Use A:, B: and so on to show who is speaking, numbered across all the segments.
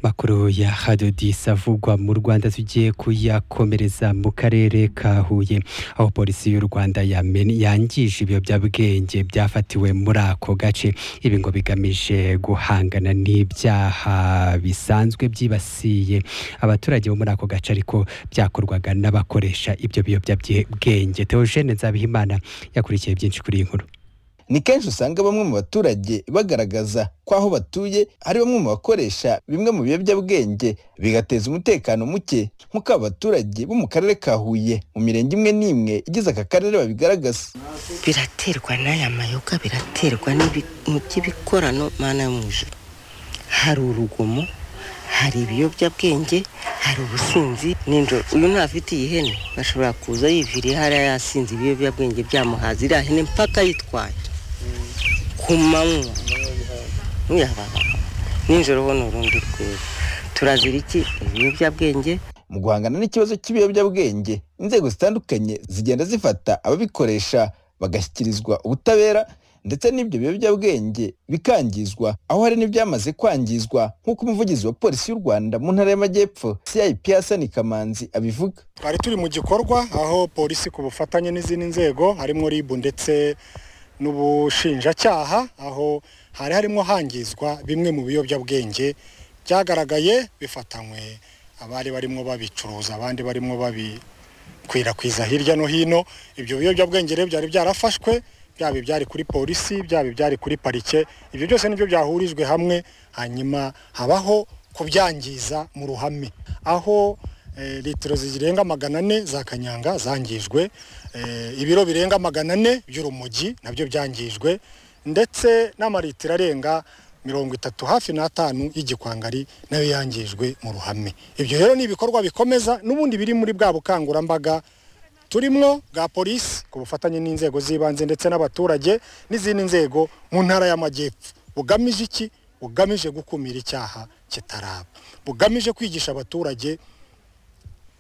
A: makuru ya radio disavugwa mu Rwanda tugiye kuyakomereza mu karere ka Huye aho polisi y'u Rwanda yameni- yangije ibiyobyabwenge byafatiwe muri ako gace ibi ngo bigamije guhangana n'ibyaha bisanzwe byibasiye abaturage bo muri ako gace ariko byakorwaga n'abakoresha ibyo biyobyabwenge Theogene Nzabihimana yakurikiye byinshi kuri iyi nkuru
B: ni kenshi usanga bamwe mu baturage bagaragaza ko aho batuye hari bamwe mu bakoresha bimwe mu biyobyabwenge bigateza umutekano muke nk'uko aba baturage bo mu karere ka Huye mu mirenge imwe n'imwe igize aka karere babigaragaza
C: biraterwa n'aya mayoga biraterwa n'ibintu by'ibikorano mana yo mu ijuru hari urugomo hari ibiyobyabwenge hari ubusinzi n'injoro uyu ntafite iyi hene bashobora kuza yiviriye hariya yasinze ibiyobyabwenge byamuhaza iriya hene mpaka yitwaye ku manywa Uyababa. nijoro ho ni urundi rwego turazira iki ibiyobyabwenge
B: mu guhangana n'ikibazo cy'ibiyobyabwenge inzego zitandukanye zigenda zifata ababikoresha bagashyikirizwa ubutabera ndetse n'ibyo biyobyabwenge bikangizwa aho hari n'ibyamaze kwangizwa nk'uko umuvugizi wa polisi y'u rwanda mu ntara y'amajyepfo cip hasani kamanzi abivuga
D: twari turi mu gikorwa aho polisi ku bufatanye n'izindi nzego harimo ribu ndetse n'ubushinjacyaha aho hari harimo hangizwa bimwe mu biyobyabwenge byagaragaye bifatanywe abari barimo babicuruza abandi barimo babikwirakwiza hirya no hino ibyo biyobyabwenge rero byari byarafashwe byaba ibyari kuri polisi byaba ibyari kuri parike ibyo byose nibyo byahurijwe hamwe hanyuma habaho kubyangiza mu ruhame aho eh, litiro zirenga magana ane za kanyanga zangijwe eh, ibiro birenga magana ane by'urumogi nabyo byangijwe ndetse n'amalitiro arenga mirongo itatu hafi n'atanu y'igikwangari nayo yangijwe mu ruhame ibyo rero ni ibikorwa bikomeza n'ubundi biri muri bwa bukangurambaga turimwo bwa polisi ku bufatanye n'inzego z'ibanze ndetse n'abaturage n'izindi nzego mu ntara y'amajyepfo bugamije iki bugamije gukumira icyaha kitaraba bugamije kwigisha abaturage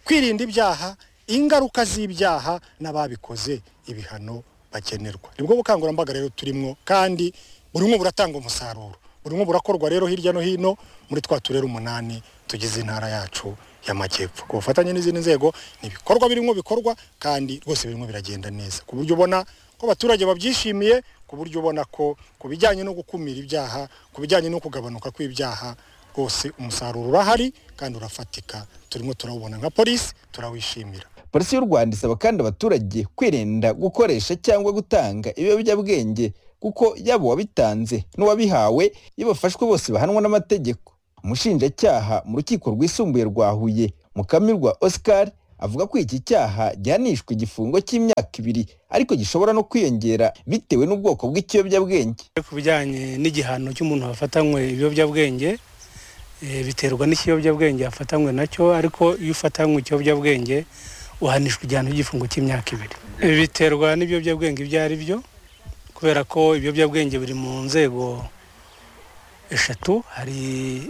D: kwirinda ibyaha ingaruka z'ibyaha n'ababikoze ibihano bagenerwa nibwo bukangurambaga rero turimo kandi buri umwe buratanga umusaruro buri umwe burakorwa rero hirya no hino muri twa turere umunani tugize intara yacu y'amajyepfo ku bufatanye n'izindi nzego ni ibikorwa birimo bikorwa kandi rwose birimo biragenda neza ku buryo ubona ko abaturage babyishimiye ku buryo ubona ko ku bijyanye no gukumira ibyaha ku bijyanye no kugabanuka kw'ibyaha rwose umusaruro urahari kandi urafatika turimo turawubona nka polisi turawishimira
B: polisi y'u rwanda isaba kandi abaturage kwirinda gukoresha cyangwa gutanga ibiyobyabwenge kuko yaba uwabitanze n'uwabihawe iyo bafashwe bose bahanwa n'amategeko umushinjacyaha mu rukiko rwisumbuye rwa huye mukamirwa oscar avuga ko iki cyaha gihanishwa igifungo cy'imyaka ibiri ariko gishobora no kwiyongera bitewe n'ubwoko bw'ikiyobyabwenge
E: ku bijyanye n'igihano cy'umuntu wafatanywe ibiyobyabwenge eh, biterwa n'ikiyobyabwenge yafatanywe nacyo ariko iyo ufatanywe ikiyobyabwenge uhanishwa igihano cy'igifungo cy'imyaka ibiri Ibi biterwa n'ibiyobyabwenge ibyo ari byo kubera ko ibiyobyabwenge biri mu nzego eshatu hari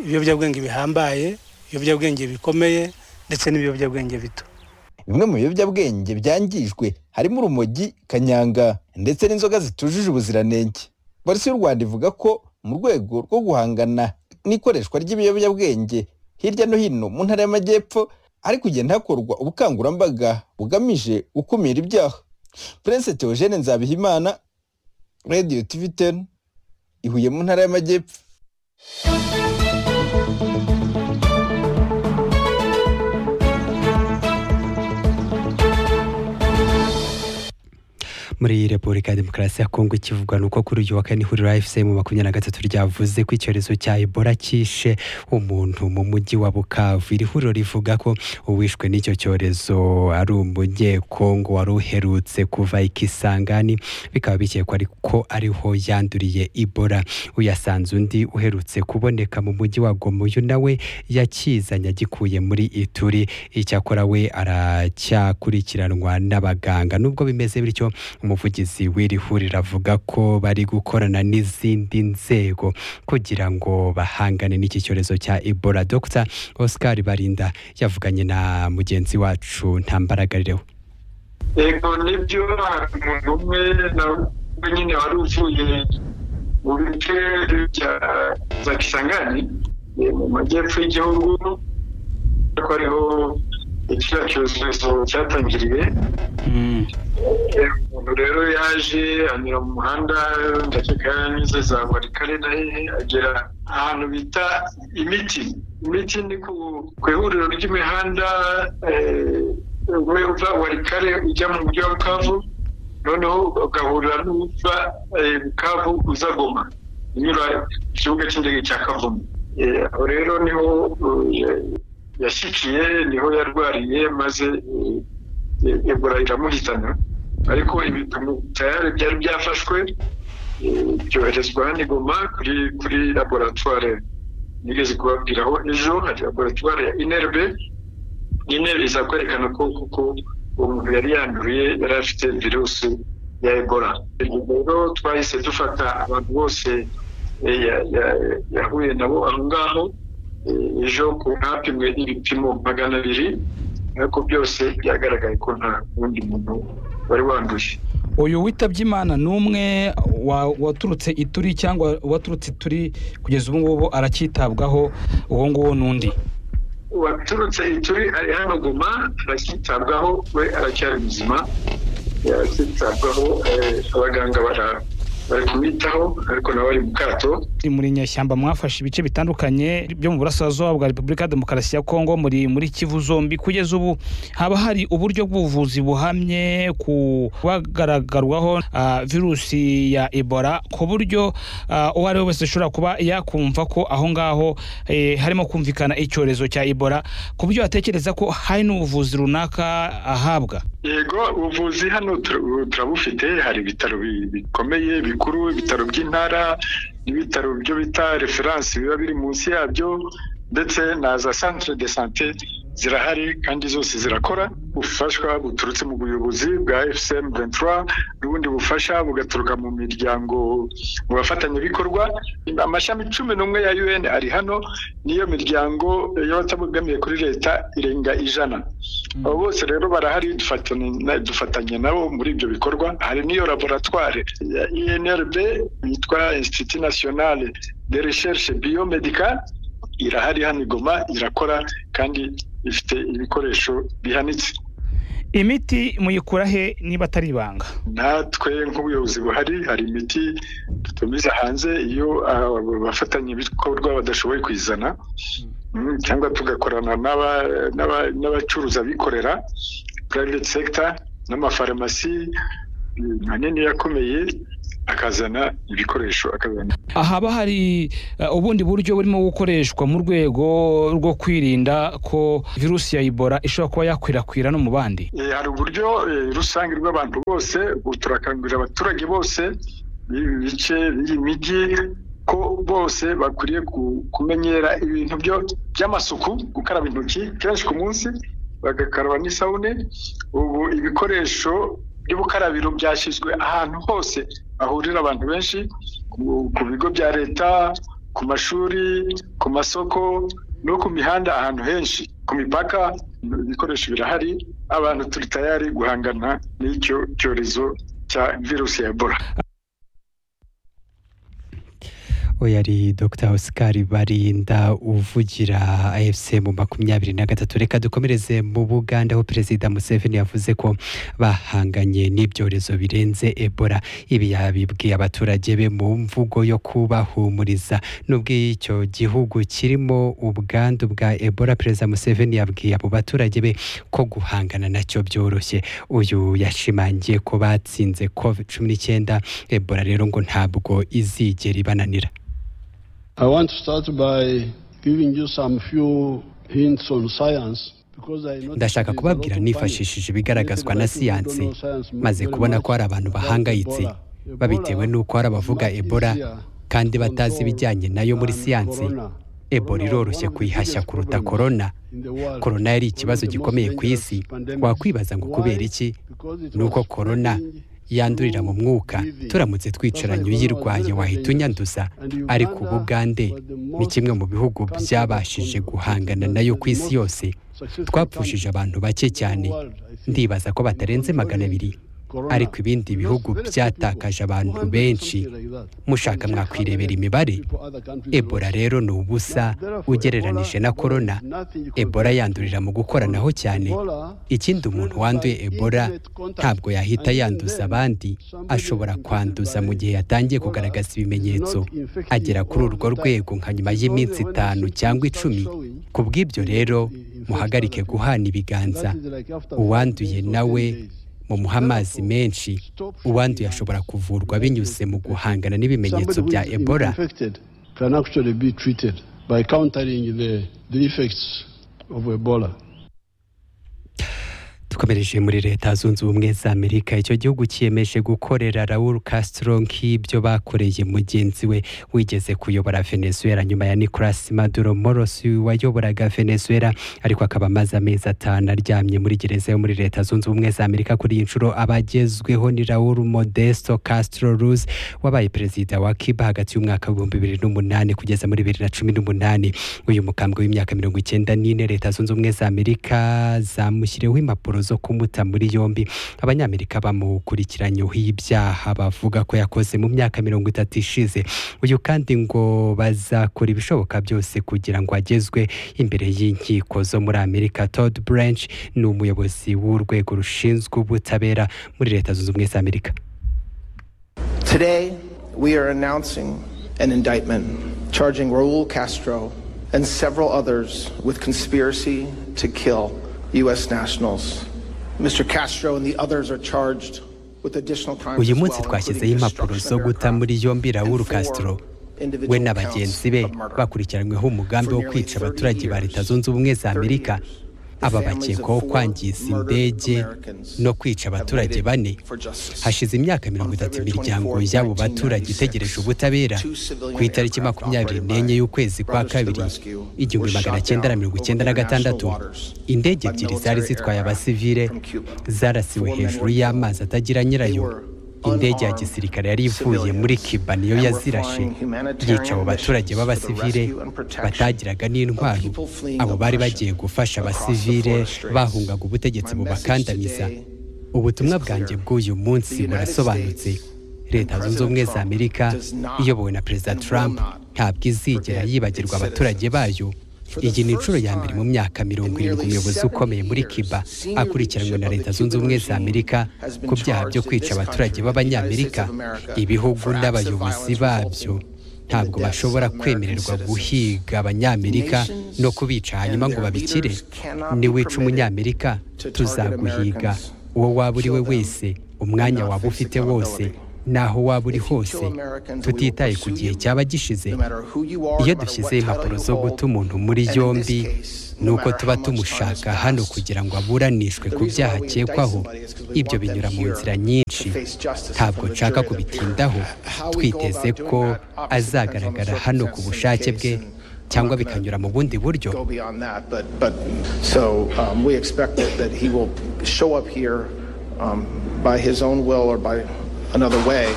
E: ibiyobyabwenge bihambaye ibiyobyabwenge bikomeye ndetse n'ibiyobyabwenge bito
B: bimwe mu biyobyabwenge byangijwe harimo urumogi kanyanga ndetse n'inzoga zitujuje ubuziranenge polisi y'u rwanda ivuga ko mu rwego rwo guhangana n'ikoreshwa ry'ibiyobyabwenge hirya no hino mu ntara y'amajyepfo hari kugenda hakorwa ubukangurambaga bugamije gukumira ibyaha prince theogene nzabihimana radio tv 10 ihuye mu ntara y'amajyepfo
A: muri repubulika ya demokarasi ya kongo ikivugwa nuko kuri uyu wa kane ihuriro fc mu makumyabiri na gatatu ryavuze ko icyorezo cya ebola cyishe umuntu mu mujyi wa bukavu iri huriro rivuga ko uwishwe n'icyo cyorezo ari umunyekongo wari uherutse kuva ikisangani bikaba bikekwa ko ariho yanduriye ebola uyasanze undi uherutse kuboneka mu mujyi wa gomuyu nawe yakizanye agikuye muri ituri icyakora we aracyakurikiranwa n'abaganga nubwo bimeze bityo umuvugizi w'iri huriro avuga ko bari gukorana n'izindi nzego kugira ngo bahangane n'iki cyorezo cya ebola dr oscar barinda yavuganye na mugenzi wacu ntambaragarireho
F: yego nibyo hari umuntu umwe nawe nyine wari uvuye mu bice bya za kisangani eh, mu majyepfo y'igihugu ko ariho kiriya cyorezo cyatangiriye Eh, umuntu rero yaje anyura mu muhanda ndakeka yanyuze za warikare na hehe agera ahantu bita imiti imiti ni ku- ku ihuriro ry'imihanda eh, umwe uva warikare ujya mu mujyi wa bukavu noneho ugahurira n'uva eh, bukavu uza goma unyura ku kibuga cy'indege cya kavumu Eh, aho rero niho eh, yashyikiye niho yarwariye maze eh, ebola iramuhitana ariko ibipimo tayari byari byafashwe eh, byoherezwa hano i goma kuri kuri laboratware nigeze kubabwira aho ejo hari laboratware ya inerbe inerbe izakwerekana ko kuko uwo muntu yari yanduye yari afite virusi ya ebola Ubwo rero twahise dufata abantu bose eh, ya- ya- yahuye nabo aho ngaho Eh, ejo ku hapimwe ibipimo magana abiri ariko byose byagaragaye ko nta wundi muntu wari wanduye
G: uyu witabye imana n'umwe wa- waturutse ituri cyangwa waturutse ituri kugeza ubu ngubu aracyitabwaho uwo nguwo n'undi
F: waturutse ituri ari hano guma aracyitabwaho we aracyari muzima aracyitabwaho eh, abaganga bara- bari kumwitaho ariko nawe ari mu kato
G: Ni muri nyashyamba mwafashe ibice bitandukanye byo mu burasirazuba bwa repubulika ya demokarasi ya kongo muri muri kivu zombi kugeza ubu haba hari uburyo bw'ubuvuzi buhamye ku bagaragarwaho ah, virusi ya ebola ku buryo ah, uwo ari we wese ashobora kuba yakumva ko aho ngaho eh, harimo kumvikana icyorezo cya ebola ku buryo yatekereza ko hari n'ubuvuzi runaka ahabwa
F: yego ubuvuzi hano tur- turabufite hari ibitaro bi- bikomeye bikuru ibitaro by'intara n'ibitaro byo bita referanse biba biri munsi yabyo ndetse na za centre de sante zirahari kandi zose zirakora ubufashwa buturutse mu buyobozi bwa fcm 23 n'ubundi bufasha bugaturuka mu miryango mu bafatanyabikorwa amashami cumi n'umwe ya un ari hano n'iyo miryango y'abatabogamiye kuri leta irenga ijana abo bose rero barahari dufatanye na- dufatanye nabo muri ibyo bikorwa hari n'iyo laboratware ya inrb yitwa institut nationale de recherche biomedical irahari hano i goma irakora kandi ifite ibikoresho bihanitse
G: imiti muyikura he niba atari ibanga
F: natwe nk'ubuyobozi buhari hari imiti dutumiza hanze iyo abafatanya ibikorwa badashoboye kuyizana Mm, cyangwa tugakorana n'aba- n'aba- n'abacuruza bikorera private sector n'amafarumasi mm, manini yakomeye akazana ibikoresho akazana
G: haba hari eh, ubundi buryo burimo gukoreshwa mu rwego rwo kwirinda ko virusi ya ebola ishobora kuba yakwirakwira no mu bandi
F: Eh, hari uburyo eh, rusange rw'abantu bose ubu turakangurira abaturage bose b'ibi bice b'iyi mijyi ko bose bakwiriye ku- kumenyera ibintu byo- by'amasuku gukaraba intoki kenshi ku munsi bagakaraba n'isabune ubu ibikoresho by'ubukarabiro byashyizwe ahantu hose hahurira abantu benshi ku- ku bigo bya leta ku mashuri ku masoko no ku mihanda ahantu henshi ku mipaka ibikoresho birahari abantu turi tayari guhangana n'icyo cyorezo cya virusi ya ebola
A: uyu ari dr oscar barinda uvugira afcm makumyabiri na gatatu reka dukomereze mu buganda aho perezida museveni yavuze ko bahanganye n'ibyorezo birenze ebola ibi yabibwiye abaturage be mu mvugo yo kubahumuriza nubwo icyo gihugu kirimo ubwandu bwa ebola perezida museveni yabwiye abo baturage be ko guhangana nacyo byoroshye uyu yashimangiye ko batsinze covid cumi n'icyenda ebola rero ngo ntabwo izigera ibananira
H: I want to start by giving you some few hints on science.
A: ndashaka kubabwira nifashishije ibigaragazwa na siyansi maze kubona ko hari abantu bahangayitse babitewe n'uko hari abavuga ebola kandi batazi ibijyanye nayo muri siyansi ebola iroroshye kuyihashya kuruta korona korona yari ikibazo gikomeye ku isi wakwibaza ngo kubera iki ni uko korona yandurira mu mwuka turamutse twicaranye uyirwaye wahita unyanduza ariko ubugande ni kimwe mu bihugu byabashije guhangana nayo ku isi yose twapfushije abantu bake cyane ndibaza ko batarenze magana abiri ariko ibindi bihugu byatakaje abantu benshi mushaka mwakwirebera imibare ebola rero ni ubusa ugereranije na korona ebola yandurira mu gukoranaho cyane ikindi umuntu wanduye ebola ntabwo yahita yanduza abandi ashobora kwanduza mu gihe yatangiye kugaragaza ibimenyetso agera kuri urwo rwego nka nyuma y'iminsi itanu cyangwa icumi ku bw'ibyo rero muhagarike guhana ibiganza uwanduye nawe mumuha amazi menshi uwanduye ashobora kuvurwa binyuze mu guhangana n'ibimenyetso bya ebola
H: ebola
A: dukomereje muri leta zunze ubumwe za amerika icyo gihugu cyiyemeje gukorera raul castro nk'ibyo bakoreye mugenzi we wigeze kuyobora venezuela nyuma ya nicolas maduro morosi wayoboraga venezuela ariko akaba amaze amezi atanu aryamye muri gereza yo muri leta zunze ubumwe za amerika kuri iyi nshuro abagezweho ni raul modesto castro ruz wabaye perezida wa cuba hagati y'umwaka w'ibihumbi bibiri n'umunani kugeza muri bibiri na cumi n'umunani uyu mukambwe w'imyaka mirongo icyenda n'ine leta zunze ubumwe za amerika zamushyiriweho impapuro zo kumuta muri yombi abanyamerika bamukurikiranyeho ibyaha bavuga ko yakoze mu myaka mirongo itatu ishize uyu kandi ngo bazakora ibishoboka byose kugira ngo agezwe imbere y'inkiko zo muri amerika todd branch ni umuyobozi w'urwego rushinzwe ubutabera muri leta zunze ubumwe za amerika
I: Today, we are announcing an indictment charging Raul Castro and several others with conspiracy to kill U.S. nationals. Mr. Castro and the others are charged with additional crimes
A: uyu
I: as well,
A: munsi twashyizeho
I: including
A: impapuro
I: destruction
A: zo
I: of their
A: guta muri
I: crops
A: yombi raul
I: and four
A: castro
I: individual
A: we na
I: counts
A: bagenzi be
I: of murder.
A: bakurikiranyweho umugambi wo kwica abaturage ba leta zunze ubumwe za amerika aba bakekwaho kwangiza indege no kwica abaturage bane hashize imyaka mirongo itatu imiryango y'abo baturage itegereje ubutabera ku itariki makumyabiri n'enye y'ukwezi kwa kabiri igihumbi magana cyenda na mirongo icyenda na gatandatu indege ebyiri zari zitwaye abasivile zarasiwe hejuru y'amazi atagira nyirayo indege ya gisirikare yari ivuye muri kiba niyo yazirashe yica abo baturage b'abasivile batagiraga n'intwaro abo bari bagiye gufasha abasivile bahungaga ubutegetsi bubakandamiza ubutumwa bwanjye bw'uyu munsi burasobanutse leta zunze ubumwe za amerika iyobowe na perezida trump ntabwo izigera yibagirwa abaturage bayo iyi ni inshuro ya mbere mu myaka mirongo irindwi umuyobozi ukomeye muri cuba akurikiranwe na leta zunze ubumwe za amerika ku byaha byo kwica abaturage b'abanyamerika ibihugu n'abayobozi babyo ntabwo bashobora kwemererwa guhiga abanyamerika no kubica hanyuma ngo babikire niwica umunyamerika tuzaguhiga uwo waba uri we wese umwanya waba ufite wose naho waba uri hose tutitaye ku gihe cyaba gishize iyo dushyizeho impapuro zo guta umuntu muri yombi ni uko tuba tumushaka hano kugira ngo aburanishwe ku byaha akekwaho ibyo binyura mu nzira nyinshi ntabwo nshaka kubitindaho twiteze ko azagaragara hano ku bushake bwe cyangwa bikanyura mu bundi buryo
I: go beyond that, but, but, so um, we expect that, that he will show up here um, by his own will or by another way.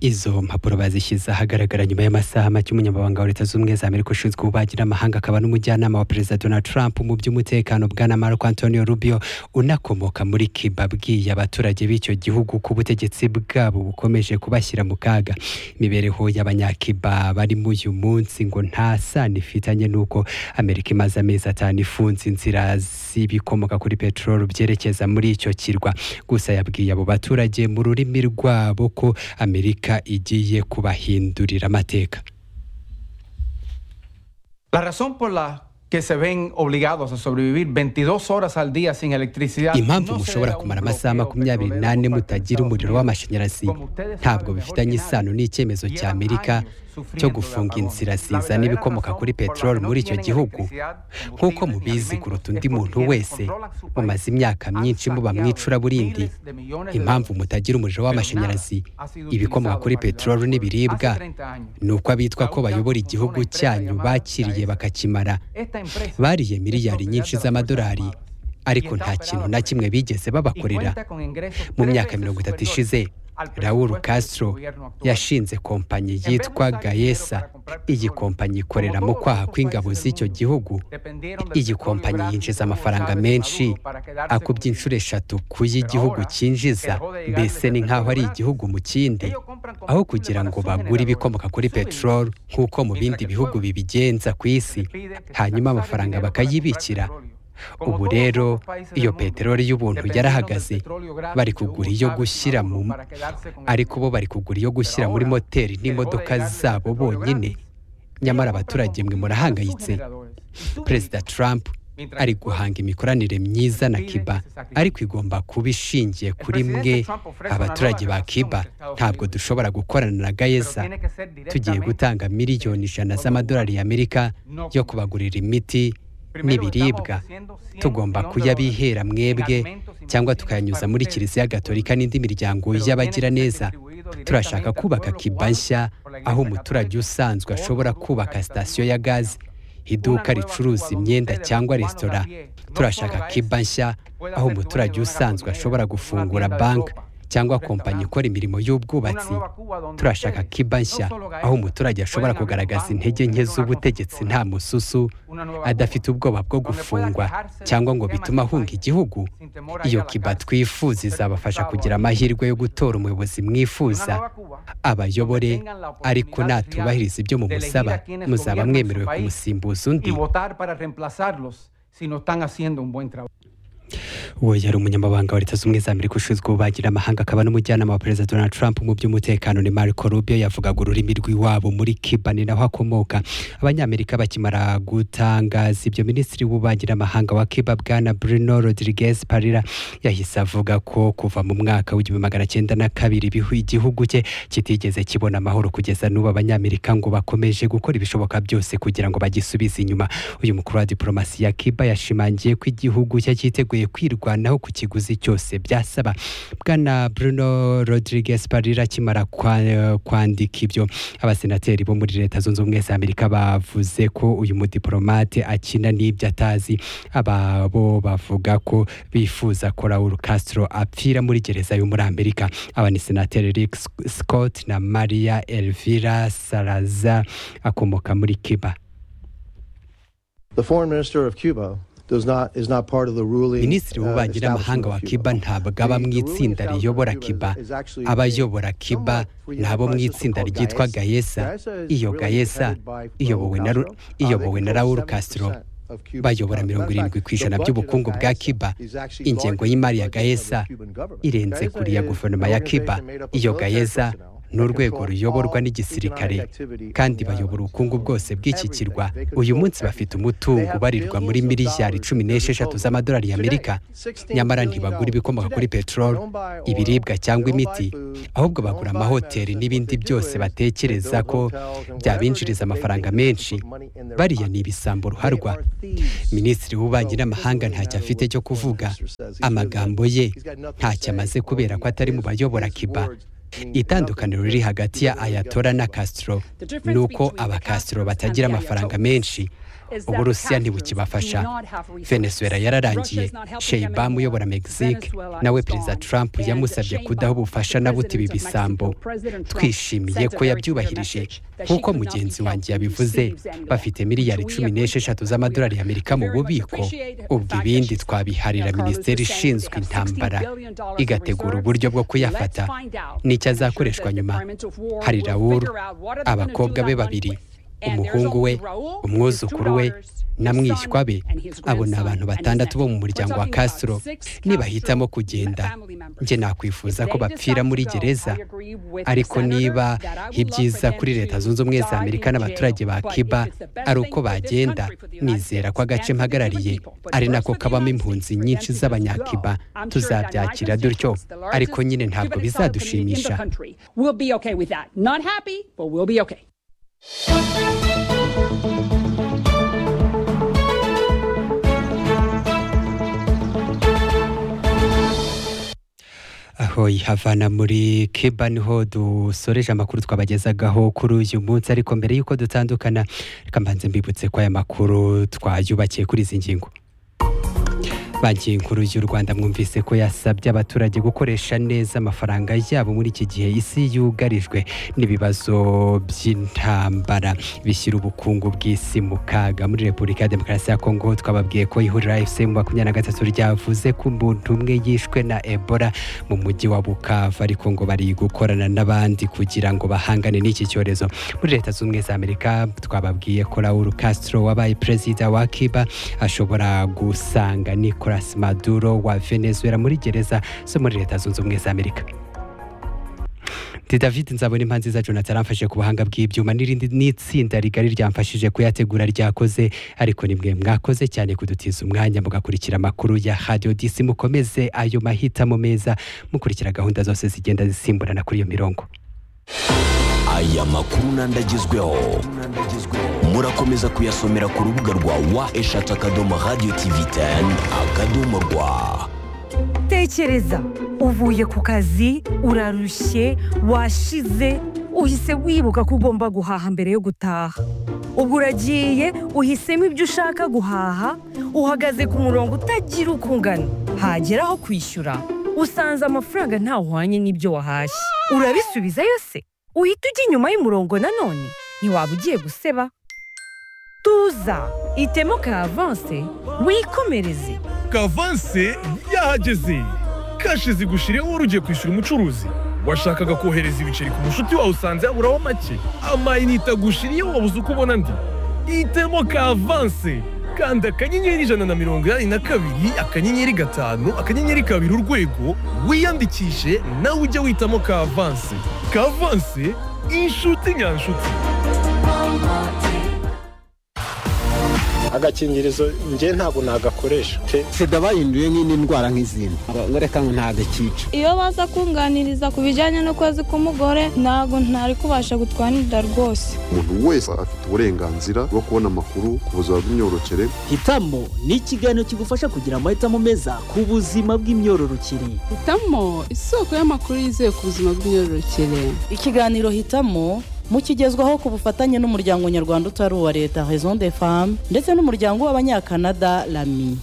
A: izo mpapuro bazishyize ahagaragara nyuma y'amasaha make umunyamabanga wa leta zunze ubumwe za amerika ushinzwe ububanyi n'amahanga akaba n'umujyanama wa perezida donald trump mu by'umutekano bwana marco antonio rubio unakomoka muri cuba abwiye abaturage b'icyo gihugu ko ubutegetsi bwabo bukomeje kubashyira mu kaga imibereho y'abanyacuba bari muri uyu munsi ngo nta sano ifitanye n'uko amerika imaze amezi atanu ifunze inzira z'ibikomoka kuri peteroli byerekeza muri icyo kirwa gusa yabwiye abo baturage mu rurimi rwabo ko amerika igiye kubahindurira amateka
J: La razón por la que se ven obligados a sobrevivir 22 horas al día sin electricidad.
A: impamvu
J: no se
A: mushobora
J: debe a un
A: kumara
J: bloqueo
A: amasaha makumyabiri
J: petrolero
A: n'ane
J: por parte de
A: mutagira
J: Estados
A: umuriro
J: Unidos.
A: w'amashanyarazi
J: Como ustedes
A: ntabwo
J: saben mejor
A: bifitanye
J: que nadie,
A: isano n'icyemezo cya
J: llevan
A: amerika
J: años sufriendo
A: cyo
J: de
A: gufunga
J: apagones.
A: inzira
J: La
A: zizana
J: verdadera
A: ibikomoka
J: razón
A: kuri
J: por la que
A: peteroli
J: no
A: muri icyo
J: tienen
A: gihugu
J: electricidad,
A: nk'uko
J: combustibles ni
A: mubizi
J: alimentos,
A: kuruta
J: es
A: undi
J: porque
A: muntu
J: quienes
A: wese
J: controlan su país
A: mumaze imyaka
J: han
A: myinshi muba
J: saqueado
A: mu icuraburindi
J: miles de millones de
A: impamvu
J: dólares.
A: mutagira umuriro w'amashanyarazi
J: Pero nada ha sido
A: ibikomoka
J: utilizado
A: kuri
J: para
A: peteroli
J: ayudar.
A: n'ibiribwa
J: Hace 30 años,
A: ni uko abitwa ko bayobora igihugu cyanyu bakiriye bakakimara
J: esta empresa
A: bariye
J: es
A: miliyari
J: propiedad
A: nyinshi
J: de las Fuerzas
A: z'amadolari
J: Armadas.
A: ariko nta kintu na kimwe bigeze babakorera mu myaka mirongo itatu ishize Raul Castro yashinze kompanyi yitwa Gaesa iyi kompanyi ikorera mu kwaha kw'ingabo z'icyo gihugu iyi kompanyi yinjiza amafaranga menshi akubye inshuro eshatu ku y'igihugu cyinjiza mbese ni nk'aho ari igihugu mu kindi aho kugira ngo bagure ibikomoka kuri peteroli nk'uko mu bindi bihugu bibigenza ku isi hanyuma amafaranga bakayibikira ubu rero iyo peteroli y'ubuntu yarahagaze bari kugura iyo gushyira mu ariko bo bari kugura iyo gushyira muri moteri n'imodoka zabo bonyine nyamara abaturage mwe murahangayitse perezida trump ari guhanga imikoranire myiza na kiba ariko igomba kuba ishingiye kuri mwe abaturage ba kiba ntabwo dushobora gukorana na gayeza tugiye gutanga miliyoni ijana z'amadolari y'amerika yo kubagurira imiti n'ibiribwa tugomba kuyabihera mwebwe cyangwa tukayanyuza muri kiliziya gatolika n'indi miryango y'abagiraneza turashaka kubaka kiba nshya aho umuturage usanzwe ashobora kubaka sitasiyo ya gazi iduka ricuruza imyenda cyangwa resitora turashaka kiba nshya aho umuturage usanzwe ashobora gufungura banki cyangwa kompanyi ikora imirimo y'ubwubatsi turashaka kiba nshya aho umuturage ashobora kugaragaza intege nke z'ubutegetsi nta mususu adafite ubwoba bwo gufungwa cyangwa ngo bituma ahunga igihugu iyo kiba twifuza izabafasha kugira amahirwe yo gutora umuyobozi mwifuza abayobore ariko natubahiriza ibyo mumusaba muzaba mwemerewe kumusimbuza undi uwo yari umunyamabanga wa leta z'ubumwe za amerika ushinzwe ububanyi amahanga akaba n'umujyanama wa perezida donald trump mu by'umutekano ni marco rubio yavugaga ururimi rw'iwabo muri cuba ni naho akomoka abanyamerika bakimara gutangaza ibyo minisitiri w'ububanyi n'amahanga wa cuba bwana bruno rodriguez parira yahise avuga ko kuva mu mwaka w'igihumbi magana cyenda na kabiri igihugu cye kitigeze kibona amahoro kugeza n'ubu abanyamerika ngo bakomeje gukora ibishoboka byose kugira ngo bagisubize inyuma uyu mukuru wa diporomasi ya cuba yashimangiye ko igihugu cye cyiteguye kwirwanaho ku kiguzi cyose byasaba bwana bruno rodriguez parira akimara kwandika ibyo abasenateri bo muri leta zunze ubumwe za amerika bavuze ko uyu mudiporomate akina n'ibyo atazi ababo bavuga ko bifuza ko raul castro apfira muri gereza yo muri amerika aba ni senateri rick scott na maria elvira saraza akomoka muri cuba
K: The foreign minister of Cuba
A: minisitiri w'ububanyi n'amahanga wa kiba ntabwo aba mu itsinda riyobora kiba abayobora kiba ni abo mu itsinda ryitwa gayesa iyo gayesa iyobowe na raul castro bayobora mirongo irindwi ku ijana by'ubukungu bwa kiba ingengo y'imari ya gayesa irenze kuri ya guverinoma ya kiba iyo gayesa ni urwego ruyoborwa n'igisirikare kandi bayobora ubukungu bwose bw'iki kirwa uyu munsi bafite umutungo ubarirwa muri miliyari cumi n'esheshatu z'amadolari y'amerika nyamara ntibagura ibikomoka kuri peteroli ibiribwa cyangwa imiti ahubwo bagura amahoteli n'ibindi byose batekereza ko byabinjiriza amafaranga menshi bariya ni ibisambo ruharwa minisitiri w'ububanyi n'amahanga ntacyo afite cyo kuvuga amagambo ye ntacyo amaze kubera ko atari mu bayobora kiba itandukaniro riri hagati ya ayatora na castro ni uko abakastro batagira amafaranga menshi uburusiya ntibukibafasha venezuela yararangiye sheyibam uyobora mexique nawe perezida trump yamusabye kudaha ubufasha na buti ibi bisambo twishimiye ko yabyubahirije nk'uko mugenzi wanjye yabivuze bafite miliyari cumi n'esheshatu z'amadolari y'amerika mu bubiko ubwo ibindi twabiharira minisiteri ishinzwe intambara igategura uburyo bwo kuyafata nicyo azakoreshwa nyuma hari raul abakobwa be babiri umuhungu we umwuzukuru we na mwishywa be abo ni abantu batandatu bo mu muryango wa castro nibahitamo kugenda njye nakwifuza ko bapfira muri gereza ariko niba ibyiza kuri leta zunze ubumwe za amerika n'abaturage ba kiba ari uko bagenda nizera ko agace mpagarariye ari nako kabamo impunzi nyinshi z'abanyakiba tuzabyakira dutyo ariko nyine ntabwo bizadushimisha aho havana muri kiba niho dusoreje amakuru twabagezagaho kuri uyu munsi ariko mbere y'uko dutandukana reka mbanze mbibutse ko aya makuru twayubakiye kuri izi ngingo banki nkuru y'u rwanda mwumvise ko yasabye abaturage gukoresha neza amafaranga yabo muri iki gihe isi yugarijwe n'ibibazo by'intambara bishyira ubukungu bw'isi mu kaga muri repubulika ya demokarasi ya kongo twababwiye ko ihuriro fc mu makumyabiri na gatatu ryavuze ko umuntu umwe yishwe na ebola mu mujyi wa bukavu ariko ngo bari gukorana n'abandi kugira ngo bahangane n'iki cyorezo muri leta zunze ubumwe za amerika twababwiye ko raul castro wabaye perezida wa cuba ashobora gusanga nicolas maduro wa venezuela muri gereza zo muri leta zunze ubumwe za amerika ndi david nzabona impa nziza jonathan aramfashije ku buhanga bw'ibyuma n'irindi n'itsinda rigari ryamfashije kuyategura ryakoze ariko ni mwe mwakoze cyane kudutiza umwanya mugakurikira amakuru ya radio dc mukomeze ayo mahitamo meza mukurikira gahunda zose zigenda zisimburana kuri iyo mirongo
L: aya makuru n'andagezweho murakomeza kuyasomera ku rubuga rwa wa eshatu akadomo radiyo tivi teni akadomo rwa
F: tekereza uvuye ku kazi urarushye washize uhise wibuka ko ugomba guhaha mbere yo gutaha ubwo uragiye uhisemo ibyo ushaka guhaha uhagaze ku murongo utagira uko ungana hagera aho kwishyura usanze amafaranga ntahwanye n'ibyo wahashye urabisubizayo se uhita ujya inyuma y'umurongo nanone ntiwaba ugiye guseba tuza itemo ka avanse wikomereze
B: kavanse yahageze kashi zigushireho wari ugiye kwishyura umucuruzi washakaga kohereza ibiceri ku mushuti wawe usanze haburaho make amayinite agushiriyeho wabuze uko ubona andi itemo kavanse kanda akanyenyeri ijana na mirongo inani na kabiri akanyenyeri gatanu akanyenyeri kabiri urwego wiyandikishe nawe ujye witamo kavanse kavanse inshuti nyanshuti
M: agakingirizo njye ntabwo nagakoresha
N: sida bahinduye nk'indi ndwara nk'izindi ngo reka ngo ntagakica
G: iyo baza kunganiriza ku bijyanye n'ukwezi k'umugore ntabwo ntari kubasha gutwanirira rwose
O: umuntu wese afite uburenganzira bwo kubona amakuru ku buzima bw'imyororokere
P: hitamo ni ikiganiro kigufasha kugira amahitamo meza ku buzima bw'imyororokere
Q: hitamo isoko y'amakuru yizewe ku buzima bw'imyororokere
R: ikiganiro hitamo mukigezwaho ku bufatanye n'umuryango nyarwanda utari uwa leta raison de femme ndetse n'umuryango w'abanyakanada rami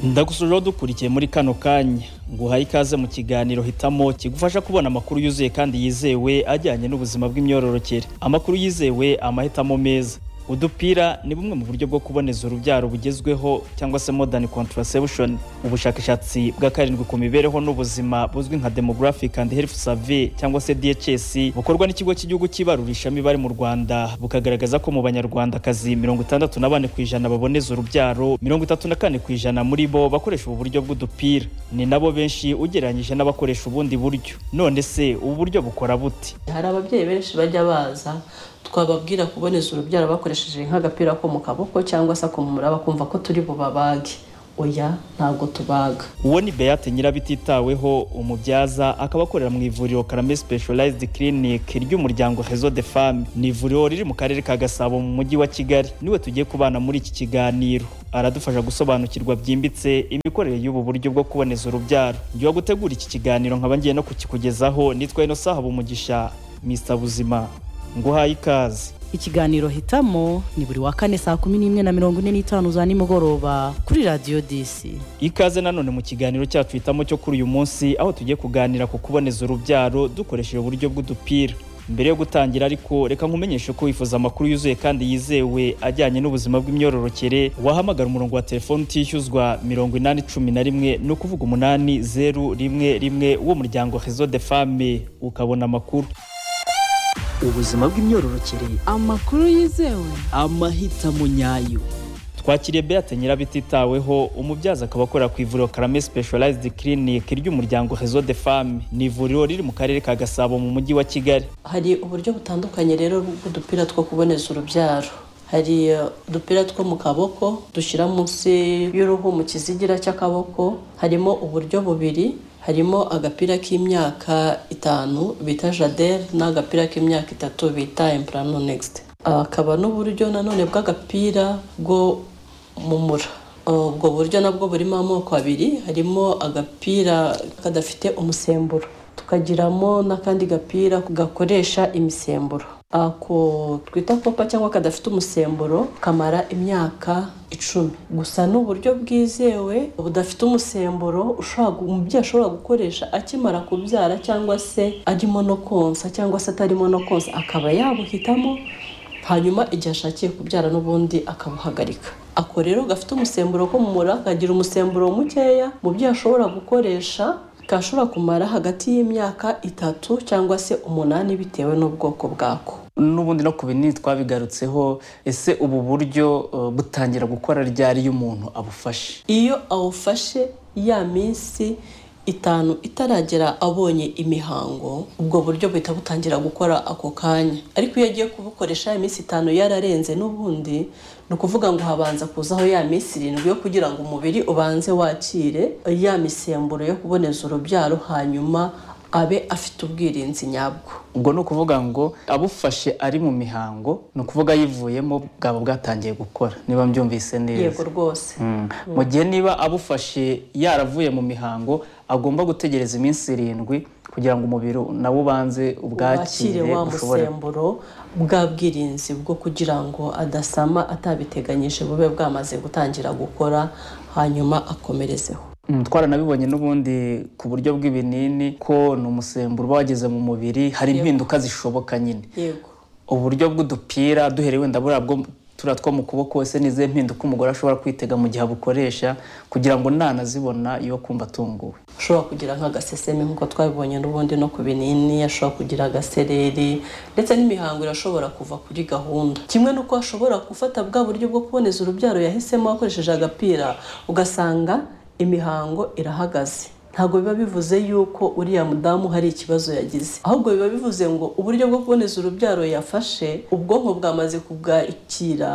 C: ndagusujeho dukurikiye muri kano kanya nguhaye ikaze mu kiganiro hitamo kigufasha kubona amakuru yuzuye kandi yizewe ajyanye n'ubuzima bw'imyororokere amakuru yizewe amahitamo meza udupira ni bumwe mu buryo bwo kuboneza urubyaro bugezweho cyangwa se modern contraception ubushakashatsi bwa karindwi ku mibereho n'ubuzima buzwi nka demographic and health survey cyangwa se DHS bukorwa n'ikigo cy'igihugu cy'ibarurishamibare mu Rwanda bukagaragaza ko mu banyarwandakazi mirongo itandatu na bane ku ijana baboneza urubyaro mirongo itatu na kane ku ijana muri bo bakoresha ubu buryo bw'udupira ni nabo benshi ugereranyije n'abakoresha ubundi buryo none se ubu buryo bukora bute
S: hari ababyeyi benshi bajya baza twababwira kuboneza urubyaro bakoresheje nk'agapira ko mu kaboko cyangwa se akumura bakumva ko turi bubabage oya ntabwo tubaga
C: uwo ni beyate nyirabititaweho umubyaza akaba akorera mu ivuriro karame specialized clinic ry'umuryango rezo de femme ni ivuriro riri mu karere ka gasabo mu mujyi wa kigali niwe tugiye kubana muri iki kiganiro aradufasha gusobanukirwa byimbitse imikorere y'ubu buryo bwo kuboneza urubyaro njyewe gutegura iki kiganiro nkaba ngiye no kukikugezaho nitwa ino saha bumugisha mr buzima nguhaye ikaze
R: ikiganiro hitamo ni buri wa kane saa kumi n'imwe na mirongo ine n'itanu za nimugoroba kuri radiyo disi
C: ikaze nanone mu kiganiro cyacu hitamo cyo kuri uyu munsi aho tugiye kuganira ku kuboneza urubyaro dukoresheje uburyo bw'udupira mbere yo gutangira ariko reka nkumenyeshe ko wifuza amakuru yuzuye kandi yizewe ajyanye n'ubuzima bw'imyororokere wahamagara umurongo wa telefoni utishyuzwa mirongo inani cumi na rimwe ni ukuvuga umunani zeru rimwe rimwe w'umuryango rezo de fame ukabona amakuru
P: ubuzima bw'imyororokere
Q: amakuru yizewe
P: amahitamo nyayo
C: twakiriye beate nyirabititaweho umubyaza akaba akorera ku ivuriro karame specialized clinic ry'umuryango rezo de femme ni ivuriro riri mu karere ka gasabo mu mujyi wa kigali
S: hari uburyo butandukanye rero bw'udupira two kuboneza urubyaro hari udupira two mu kaboko dushyira munsi y'uruhu mu kizigira cy'akaboko harimo uburyo bubiri harimo agapira k'imyaka itanu bita jadere n'agapira k'imyaka itatu bita impurano negisite akaba n'uburyo nanone bw'agapira bwo mumura ubwo buryo nabwo burimo amoko abiri harimo agapira kadafite umusemburo tukagiramo n'akandi gapira gakoresha imisemburo
T: ako twita popa cyangwa kadafite umusemburo kamara imyaka icumi gusa ni uburyo bwizewe budafite umusemburo ushobora gu- umubyeyi ashobora gukoresha akimara kubyara cyangwa se arimo no konsa cyangwa se atarimo no konsa akaba yabuhitamo hanyuma igihe ashakiye kubyara n'ubundi akabuhagarika ako rero gafite umusemburo ko mu mura kagira umusemburo mukeya mu byo ashobora gukoresha kashobora kumara hagati y'imyaka itatu cyangwa se umunani bitewe n'ubwoko bwako
C: n'ubundi no ku binini twabigarutseho ese ubu buryo eh, butangira gukora ryari iyo umuntu abufashe
T: iyo awufashe ya minsi itanu itaragera abonye imihango ubwo buryo buhita butangira gukora ako kanya ariko iyo agiye kubukoresha ya minsi itanu yararenze n'ubundi ni ukuvuga ngo habanza kuzaho ya minsi irindwi yo kugira ngo umubiri ubanze wakire ya misemburo yo kuboneza urubyaro hanyuma abe afite ubwirinzi nyabwo
C: ubwo ni ukuvuga ngo abufashe ari mu mihango ni ukuvuga yivuyemo bwaba bwatangiye gukora niba mbyumvise neza
T: yego rwose
C: Mm. mu gihe niba abufashe yaravuye mu mihango agomba gutegereza iminsi irindwi kugira ngo umubiri nawo ubanze
T: wakire
C: ubwakire
T: wa
C: ushobore
T: musemburo bwa bwirinzi bwo kugira ngo adasama atabiteganyije bube bwamaze gutangira gukora hanyuma akomerezeho
C: Mm, twaranabibonye n'ubundi ku buryo bw'ibinini ko ni umusemburo uba wageze mu mubiri hari
T: Yego.
C: impinduka zishoboka nyine
T: yego
C: uburyo bw'udupira duhereye wenda buriya bwo turiya two mu kuboko ese n'izihe mpinduka umugore ashobora kwitega mu gihe abukoresha kugira ngo nanazibona yo kumva atunguwe
T: ashobora kugira nk'agaseseme nk'uko twabibonye n'ubundi no ku binini ashobora kugira agasereri ndetse n'imihango irashobora kuva kuri gahunda kimwe n'uko ashobora gufata bwa buryo bwo kuboneza urubyaro yahisemo akoresheje agapira ugasanga imihango irahagaze ntabwo biba bivuze yuko uriya mudamu hari ikibazo yagize ahubwo biba bivuze ngo uburyo bwo kuboneza urubyaro yafashe ubwonko bwamaze kubwakira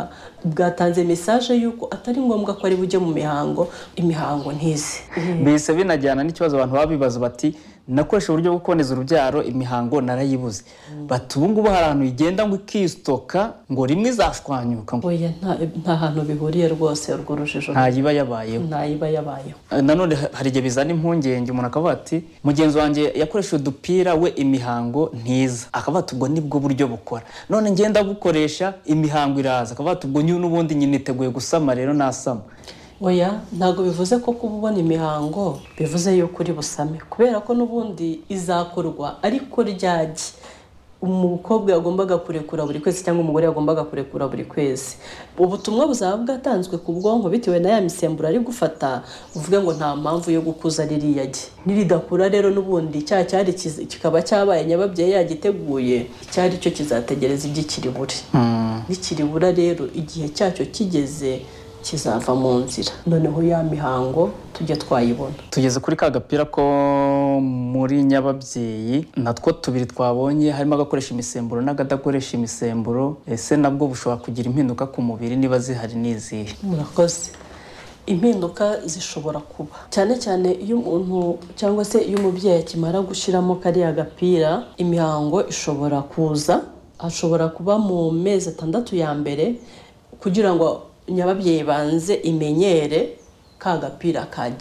T: bwatanze mesaje y'uko atari ngombwa ko ari bujye mu mihango imihango ntize
C: bihise binajyana n'ikibazo abantu baba bibaza bati nakoresha uburyo bwo kuboneza urubyaro imihango narayibuze bati ubu ngubu hari ahantu igenda ngo ikisitoka ngo rimwe izashwanyuka ngo
T: oya nta- nta hantu bihuriye rwose urwo rujijo
C: ntayiba yabayeho
T: ntayiba yabayeho
C: nanone ha- hari igihe bizana impungenge umuntu akavuga ati mugenzi wanjye yakoresheje udupira we imihango ntiza akavuga ati ubwo nibwo buryo bukora none ngenda bukoresha imihango iraza akavuga ati ubwo nyu- n'ubundi nyine niteguye gusama rero nasama
T: oya ntabwo bivuze ko kuba ubona imihango bivuze yuko uri busame kubera ko n'ubundi izakorwa ariko ryagi umukobwa yagombaga kurekura buri kwezi cyangwa umugore yagombaga kurekura buri kwezi ubutumwa buzaba bwatanzwe ku bwonko bitewe na ya misemburo ari gufata buvuga ngo nta mpamvu yo gukuza ririya gi niridakura rero n'ubundi cya cyari kiz- kikaba cyabaye nyababyeyi yagiteguye icyari cyo kizategereza igikiri buri nikiribura rero igihe cyacyo kigeze kizava mu nzira noneho ya mihango tujye twayibona
C: tugeze kuri ka gapira ko muri nyababyeyi natwo tubiri twabonye harimo agakoresha imisemburo n'akadakoresha imisemburo ese nabwo bushobora kugira impinduka ku mubiri niba zihari n'izihe
T: murakoze impinduka zishobora kuba cyane cyane iyo umuntu cyangwa se iyo umubyeyi akimara gushyiramo kariya gapira imihango ishobora kuza ashobora kuba mu mezi atandatu ya mbere kugira ngo nyababyeyi banze imenyere ka gapira kajya